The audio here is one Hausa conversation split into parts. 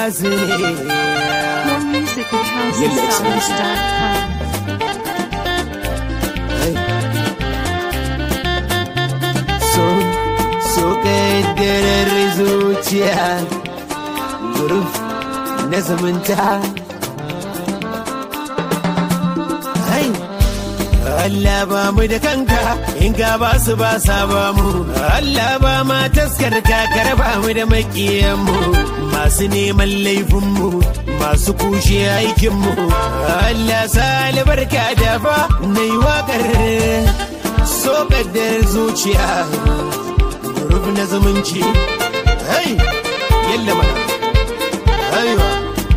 nasu ne More music at Yalla, excellence. houseofsongs.com. so so kaddarar zuciya guruf na zumunta Hai, Allah ba mu da kanka in ka ba su ba sa ba mu Allah ba ma taskar kakar ba mu da makiyanmu masu neman laifinmu masu kushe aikinmu Allah sa albarka da fa na yi waƙar so kaddar zuciya guruf na zumunci hai yalla mana aiwa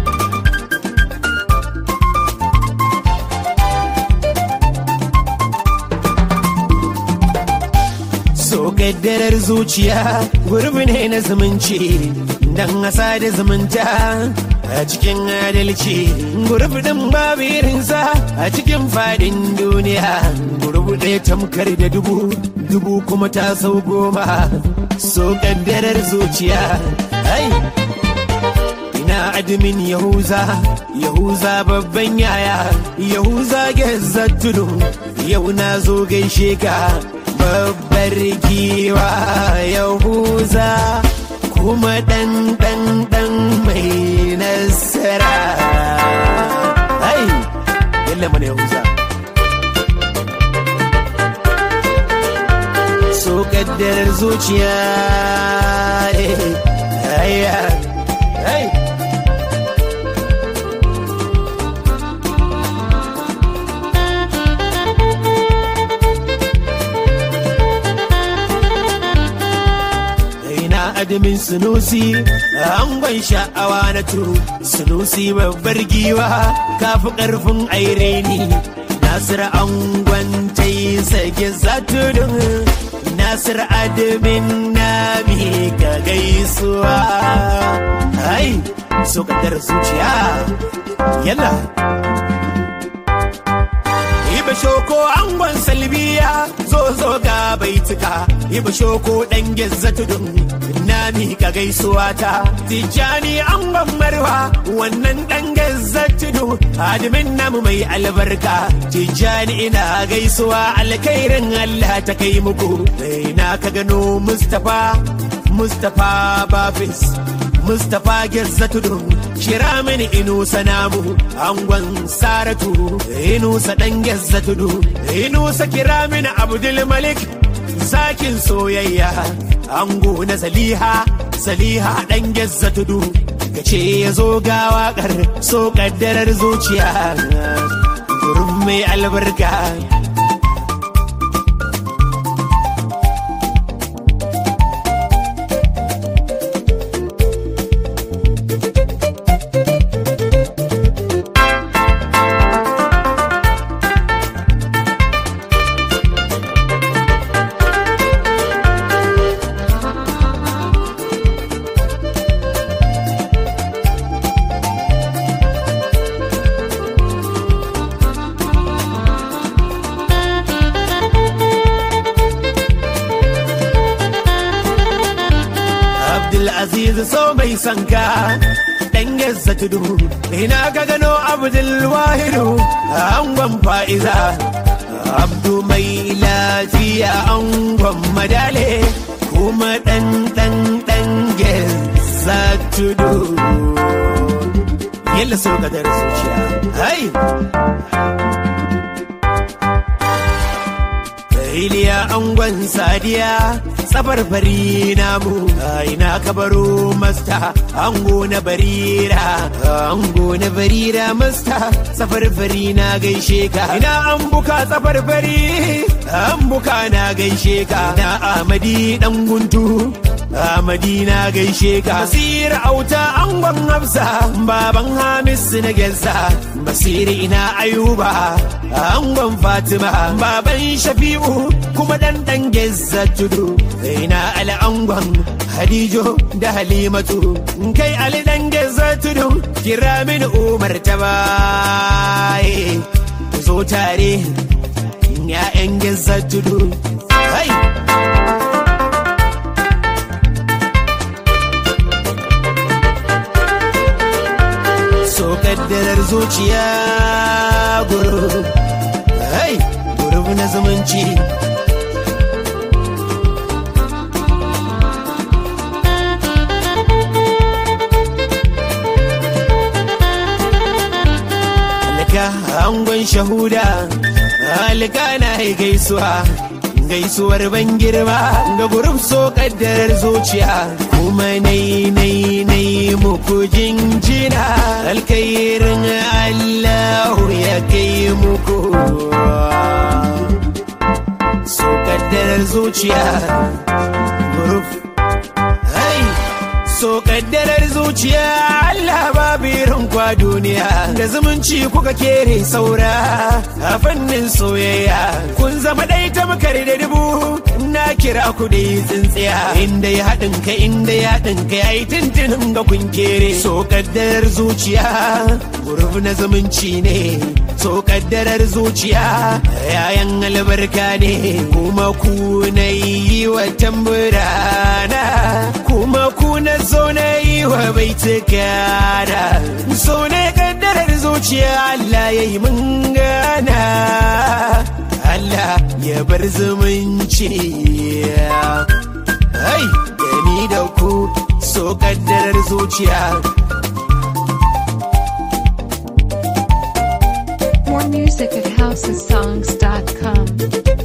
so kaddarar zuciya gurbi ne na zumunci dan asa da zumunta a cikin adalci gurbi din babu irinsa a cikin fadin duniya gurbi ɗaya tamkar da dubu dubu kuma ta sau goma so kaddarar zuciya ai ina admin yahuza yahuza babban yaya yahuza gezza tudu yau na zo gaishe ka babbar giwa yahuza kuma dan dan dan mai nasara ai yalla mana yahuza so kaddarar zuciya eh, ai ai ina adamin sunusi angon sha'awa na turu sunusi babbar giwa kafi karfin aireni nasir angon ta yi sake zatudun nasir adamin na ka gaisuwa ai so kadar zuciya yalla Iba shoko angon salbiya zo zo ga baituka Iba shoko dan gezza tudun na mika gaisuwa ta Tijjani angon marwa wannan dan gezza tudu Adamin namu mai albarka Tijjani ina gaisuwa alkhairin Allah ta kai muku Ina ka gano Mustapha Mustapha Bafis Mustapha Gezza tudun kira mini inusa namu angon saratu inusa dan Gezza tudu inusa kira mini Abdul Malik zakin soyayya ango na Saliha Saliha dan Gezza tudu kace ya zo ga waƙar so kaddarar zuciya gurin mai albarka Abdulaziz so mai sanka dan yassa tudu ina ka gano Abdul Wahidu angon fa'iza Abdu mai lafiya angon madale kuma dan dan dan yassa tudu yalla so ka dar zuciya hai Iliya angon sadiya safar fari namu ina ka baro masta ango na barira ango na barira masta safar fari na gaishe ka ina an buka safar fari an buka na gaishe ka na amadi dan guntu Amadi na gaishe ka Basir auta angon Hafsa baban Hamis na gensa Basiri ina Ayuba angon Fatima baban Shafi'u kuma dan dan gezza tudu ina Ali angon Hadijo da Halimatu kai Ali dan gezza tudu kira mini Umar ta baye ku zo tare ya'yan gezza tudu Hai! zuciya guruf hai guruf na zumunci alka angon shahuda alka na yi gaisuwa gaisuwar ban girma ga gurin so kaddarar zuciya kuma nai nai nai muku jinjina alkairin allahu ya kai muku so kaddarar zuciya guruf hai so kaddarar zuciya Allah babu irin kwa duniya da zumunci kuka kere saura a fannin soyayya kun zama ɗai ta makar da dubu na kira ku da tsintsiya inda ya haɗin ka inda ya haɗin ka yayi tuntunin ga kun kere so kaddarar zuciya guruf na zumunci ne so kaddarar zuciya yayan albarka ne kuma ku na yi wa tamburana kuma ku na so na yi wa baitukana so ne kaddarar zuciya Allah ya yi mun gana Allah ya bar zumunci Ai, da ni da ku so kaddarar zuciya More music at housesongs.com.